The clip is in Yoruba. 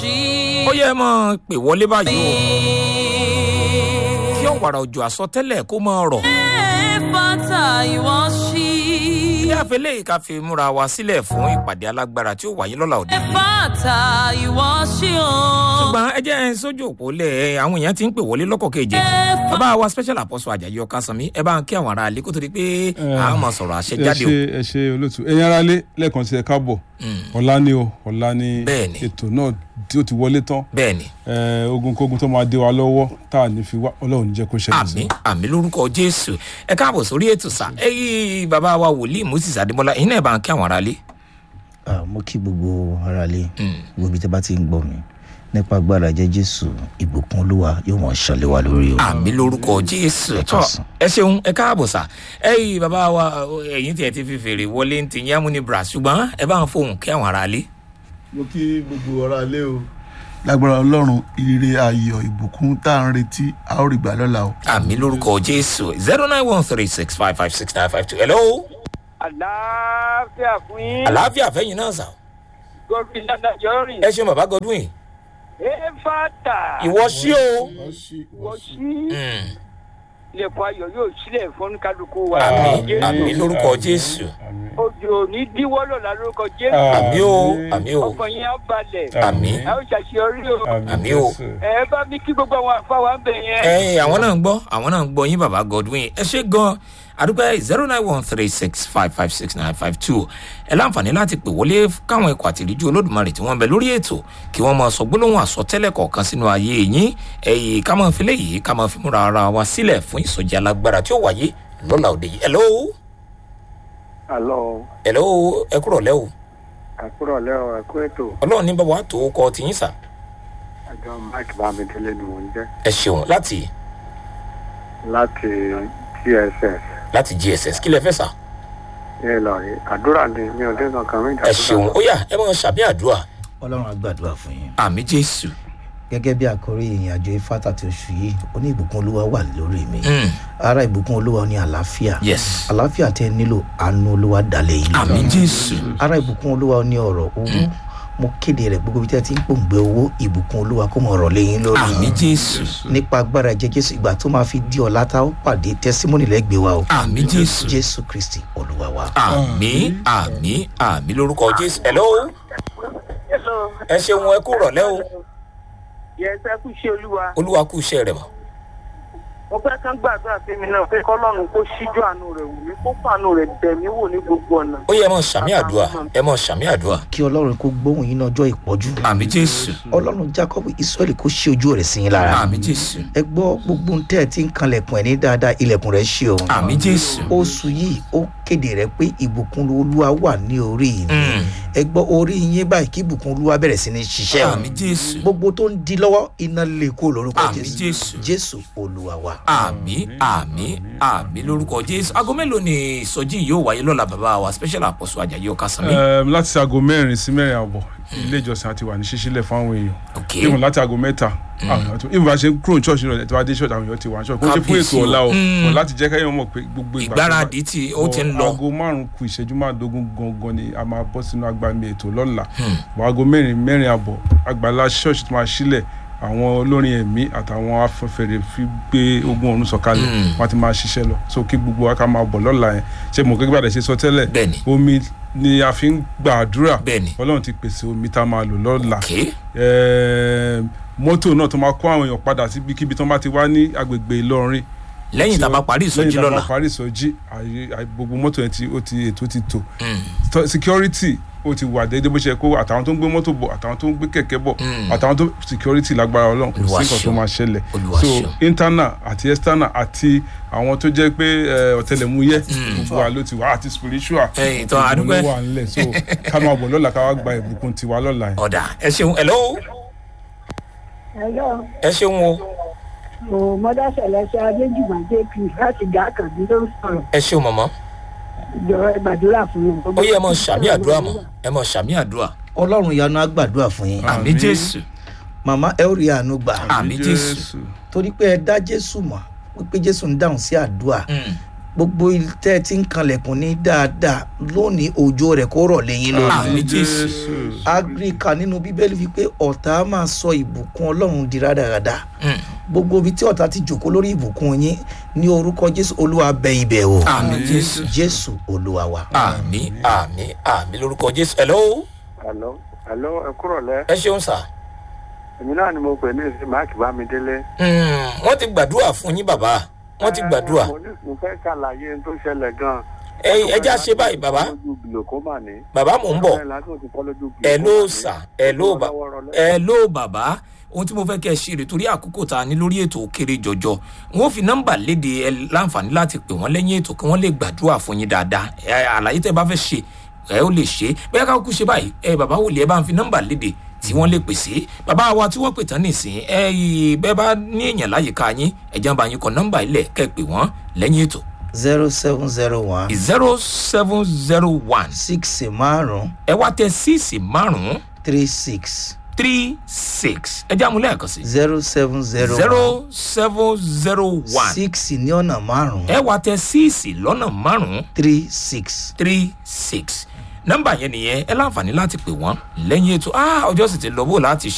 ṣí. ó yẹ ẹ mọ pè wọlé báyìí o kí ọ̀wàrà òjò àsọtẹ́lẹ̀ kó máa rọ̀ Fata ìwọ ṣí. kí àfẹlẹ́ yìí ká fi múra wa sílẹ̀ fún ìpàdé alágbára tí ó wáyé lọ́la òde yìí. Fata ìwọ ṣí o. ṣùgbọ́n ẹ jẹ́ ẹ sójú òpó lẹ̀ àwọn èèyàn ti ń pè wọlé lọ́kọ̀ keje bàbá wa special apostle ajayi ọkàsánmi ẹ bá ń kí àwọn ará ilé kó tó di pé àwọn máa sọ̀rọ̀ àṣẹ ẹ jáde ṣe o. ẹ ṣe olóòtú ẹ̀yin ara lé lẹ́ẹ̀kan sí ẹ káàbọ̀ ọ̀la ni o ọ̀la ni Bẹ́ẹ̀ni. ètò náà tí ó ti wọlé tán bẹ́ẹ̀ ni Eh, ogunkógun tó máa dé wa lọ́wọ́ tá a ní fi wá ọlọ́run ní jẹ́ kó ṣẹlẹ̀ sí àmì àmì lórúkọ jésù ẹ káàbọ̀ sórí ètò sá ẹ yí bàbá wa wòlíì moses adémọlá ẹ̀yin náà ẹ bá ń kí àwọn ará ilé. Ah, mo kí gbogbo ara lé gbogbo ibi tí a bá ti ń gbọ́ mi nípa agbára jẹ́ jésù ìbùkún olúwa yóò mọ̀ ṣàlẹ̀ wa lórí o. àmì lórúkọ jésù Ẹ tọ káàsán. ẹ ṣeun ẹ káàbọ̀ sá ẹ yí bàbá wa ẹ̀yin tí ẹ ti fi fèrè wọlé ń ti yín amúni bra ṣùgbọ́n ẹ bá ń fohùn kí àwọn ará ilé. mo kí gbogbo ọ̀rá ilé o. lágbára ọlọ́run ire ayọ̀ ìbùkún tá à ń retí a ó rí gbà lọ́la o. àmì lórúkọ jésù zero nine one three six five five six nine five two hello àlàáfíà fún yín. àlàáfíà fẹ́yìn náà sà gòkè dáadájọ́ rìn. ẹ ṣeun bàbá godwin ẹ fàtà. ìwọ sí o. wọ́n sí Mm. ilẹ̀kùn ayọ̀ yóò sílẹ̀ fún kálukú wa. àmì àmì lórúkọ jésù òjò ní díwọ́ lọ́la lórúkọ jésù. àmì o àmì o ọkàn yín á balẹ̀. àmì a ó ṣàṣeyọrí o. àmì o. ẹ bá mi kí gbogbo àwọn àfáwà ń bẹ̀ yẹn. ẹyin àwọn náà ń gbọ́ àwọn náà ń gbọ́ yín bàbá godwin ẹ ṣe gan àdúgbò zero nine one three six five five six nine five two ẹ láǹfààní láti pè wọlé káwọn ikọ̀ àtìríjú olódùmarè tí wọ́n ń bẹ lórí ètò kí wọ́n máa sọ gbólóhùn àsọtẹ́lẹ̀ kọ̀ọ̀kan sínú ayé yín ẹ̀yìn ká máa fi léyìí ká máa fi múra ara wa sílẹ̀ fún ìsọjí alágbára tí ó wáyé lọ́la òde yìí hello àlọ́ hello ẹ kúrọ̀ lẹ́ o àkúrọ̀ lẹ́wọ̀ ẹ̀kú ètò ọlọ́run ní bàbá tó kọ tiyín sà àjọ mike bámidélé ni mò ń jẹ́ ẹ ṣeun láti láti tss láti gss kí lẹ fẹ́ sà ní ìlọrin àdúrà ni mi ò dé kankan mi ẹ ṣeun ó yà ẹ máa ṣàbí àdúrà ọlọ́run á gbàdúrà fún yín. àmì jésù gẹ́gẹ́ bí àkórí ìrìn àjò ifáta ti oṣù yìí ó ní ìbùkún olúwa wà lórí mi. Mm. ara ìbùkún olúwa ní àlàáfíà. yes àlàáfíà tẹ nílò àánú olúwa dalẹ̀ yìí. àmì jésù ara ìbùkún olúwa ní ọ̀rọ̀ owó mo kéde rẹ̀ gbogbo ibi tí a ti ń pòǹgbẹ owó ìbùkún olúwa kó mọ̀ ọ̀rọ̀ lẹ́yìn lórí. àmì jésù nípa agbára ẹ̀jẹ̀ jésù ìgbà tó máa fi di ọ̀la tá ó pàdé tẹ́símọ́nì lẹ́gbẹ̀ẹ́ wa o. àmì jésù jésù kristi olúwa wa. àmì àmì àmì lórúkọ jésù hello ẹ ṣeun ẹ kú rọ̀lẹ́ o yẹ ẹ kú iṣẹ́ olúwa. olúwa kú iṣẹ́ rẹ̀ mọ́ mo fẹ́ kán gbàdúrà sí mi náà pé kọ́lọ́run kó ṣíjú àánú rẹ̀ wò mí kó fàánú rẹ̀ bẹ̀ mí wò ní gbogbo ọ̀nà. ó yẹ ẹ mọ sàmì àdúrà ẹ mọ sàmì àdúrà kí ọlọ́run kó gbóhùn yín ní ọjọ́ ìpọ́jú. àmì jésù ọlọ́run jacob israẹli kó ṣí ojú rẹ̀ sí yín lára. àmì jésù ẹ gbọ́ gbogbo ń tẹ́ ẹ ti ń kanlẹ̀kùn ẹ̀ ní dáadáa ilẹ̀kùn rẹ̀ ṣí o. àmì jésù oṣù yìí ó kéde rẹ pé ìbùkún olúwa wà ní orí mi Mm. ẹ gbọ́ orí yín báyìí kí ìbùkún olúwa bẹ̀rẹ̀ sí ní ṣiṣẹ́ o. àmì jésù gbogbo tó ń di lọ́wọ́ iná lè kó lórúkọ Àmín, jésù Jésù. jésù olúwa wa. àmì àmì àmì lórúkọ jésù aago mélòó ni ìsọjí yìí yóò wáyé lọ́la bàbá wa special apostle ajayi ọkàsánmi Um, láti aago mẹ́rin sí mẹ́rin àbọ̀ ilé ìjọsìn àti wà ní ṣíṣílẹ̀ fún àwọn èèyàn ok ìwọ̀n láti aago mẹ́ta ìwọ̀n bá ṣe ń kúrò ní ṣọ́ọ̀ṣì náà tí wàá dé ṣọ́ọ̀ṣì àwọn èèyàn ti wà ní ṣọ́ọ̀ṣì kó ṣe fún Kábíyèsí ètò o. ọ̀la o Mm. but láti jẹ́ kẹ́yìn mọ̀ pé gbogbo ìgbà tó bá- ìgbáradì tí ó ti ń lọ aago márùn kù ìṣẹ́jú márùndógún gangan ni a máa bọ́ sínú agbami ètò lọ́la bọ̀ aago mẹ́rin mẹ́rin àbọ̀ àgbàlá ṣọ́ọ̀ṣì tó máa sílẹ̀ àwọn olórin ẹ̀mí àtàwọn afẹ́fẹ́rẹ́ fi gbé ogun ọ̀run sọ̀kalẹ̀ wọ́n ti máa ṣiṣẹ́ lọ so kí gbogbo wa ká máa bọ̀ lọ́la yẹn ṣé mo gẹ́gẹ́ bá dẹ̀ ṣe sọ tẹ́lẹ̀ Bẹ́ẹ̀ni. omi ni a fi ń gbàdúrà Bẹ́ẹ̀ni. ọlọ́run ti pèsè omi tá a máa lò lọ́la ok Ẹ̀ẹ́m, mọ́tò náà tó máa kó àwọn èèyàn padà síbikíbi tó bá ti wá ní agbègbè ìlọrin lẹ́yìn tá a bá parí ìsọjí lẹ́yìn tá a lọ́la bá parí ìsọjí àyè- àyè- gbogbo mọ́tò yẹn ti ó ti ètò ti tò Tọ- security ó ti wà déédéé bó ṣe kó àtàwọn tó ń gbé mọ́tò bọ̀ àtàwọn tó ń gbé kẹ̀kẹ́ bọ̀ àtàwọn tó security lágbára ọlọ́run kò Olúwa sí nǹkan tó ṣeun. máa ṣẹlẹ̀ Olúwa so ṣeun. internal àti external àti àwọn tó jẹ́ pé ẹ, ọ̀tẹlẹ̀múyẹ́ gbogbo wa ló ti wà àti spiritual Ẹ̀yin tó, gbogbo a dúpẹ́. ló wà ńlẹ̀ so ká máa bọ̀ lọ́la ká wá gba ìbùkún tiwa lọ́la yẹn. ọ̀dà ẹ ṣeun hello Hello, ẹ ṣeun o mo mọ́dá ṣẹlẹ́ṣẹ́ Adéjùmọ̀ JP láti gà kàbí ló ń sọ̀rọ̀. ẹ ṣeun mọ̀mọ́ Ìjọ ẹ gbàdúrà fún mi. ó yẹ ẹ mọ sàmì àdúrà mọ ẹ mọ sàmì àdúrà ọlọ́run ìyanu á gbàdúrà fún yín. àmì Àmín. jésù màmá ẹ ó rí àánú gbà. àmì jésù torí pé ẹ dá jésù mọ̀ wípé jésù ń dáhùn sí àdúrà Mm. gbogbo tẹ́ ẹ ti ń kanlẹ̀kùn ní dáadáa lónìí òjò rẹ̀ kó rọ̀ lẹ́yìn lórí àmì jésù agrika nínú bíbélì wípé ọ̀tá máa sọ ìbùkún ọlọ́run di rádaràda Mm. gbogbo ibi tí ọ̀tá ti jòkó lórí ìbùkún yín ní orúkọ jésù olúwa bẹ ibẹ̀ o àmì jésù jésù olúwa wa. àmì àmì àmì lórúkọ jésù hello hello hello ẹ kúrọ̀ lẹ́ ẹ ṣeun sà èmi náà ni mo pè ní ìsìn máàkì bámidélé. Mm, wọ́n ti gbàdúrà fún yín bàbá wọ́n ti gbàdúrà Eh, mo ní- mo fẹ́ ṣàlàyé ohun tó ṣẹlẹ̀ gan-an. ẹ ẹ já ṣe báyìí bàbá lójú glaucoma ní. bàbá mò ń bọ̀ Bẹ́ẹ̀ lásìkò tí kọ́ lójú ẹ glaucoma ló ní. sà ẹ ló bà Lọ́wọ́rọ́ ẹ ló bàbá ohun tí mo fẹ́ kẹ́ ẹ ṣe rè torí àkókò tá a ní lórí ètò òkèrè jọjọ wọn ò fi nọ́mbà léde ẹ láǹfààní láti pè wọ́n lẹ́yìn ètò kí wọ́n lè gbàdúrà fún yín dáadáa ẹ àlàyé tẹ́ ẹ bá fẹ́ ṣe ẹ ó lè ṣe bẹ́ẹ̀ ká kú ṣe báyìí ẹ bàbá wòlíì ẹ bá ń fi nọ́mbà léde tí wọ́n lè pèsè bàbá wa tí wọ́n pè tán nìsín ẹ yìí bẹ́ẹ̀ bá ní èèyàn láyìíká yín ẹ jẹ́ bá yín kọ nọ́mbà ilẹ̀ kẹ́ ẹ pè wọ́n lẹ́yìn ètò zero seven zero one zero seven zero one six márùn ẹ wá tẹ síìsì márùn-ún three six three six ẹ jẹ́ àmúlẹ̀ ẹ̀kan sí zero seven zero zero seven zero one six ní ọ̀nà márùn ẹ wá tẹ síìsì lọ́nà márùn-ún three six. three six nọ́mbà yẹn nìyẹn ẹ láǹfààní láti pè wọ́n lẹ́yìn ètò ah ọjọ́ sì ti lọ bó láti